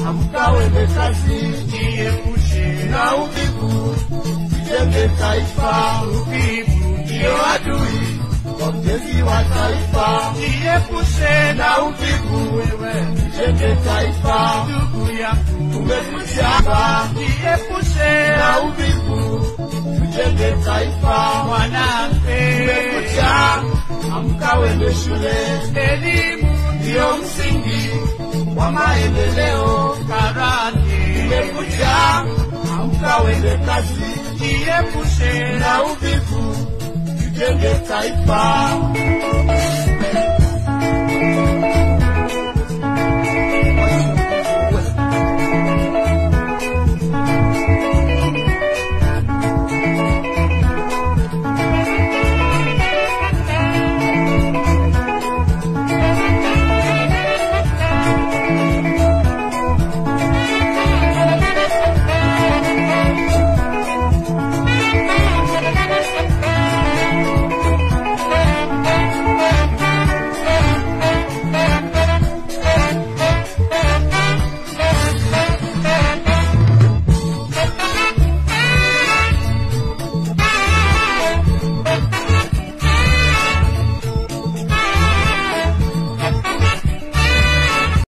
amka wende kazi, jiepushe na uvivu, tujenge taifa. uvivu, Ndiyo adui wa ujenzi wa taifa, jiepushe na uvivu, wewe tujenge taifa. ndugu yangu, Tumekuja hapa jiepushe na uvivu, tujenge taifa. mwanamke, Tumekuja amka wende shule, elimu ndiyo msingi wa maendeleo. karate, Tumekuja amka wende kazi, jiepushe na uvivu, tujenge taifa.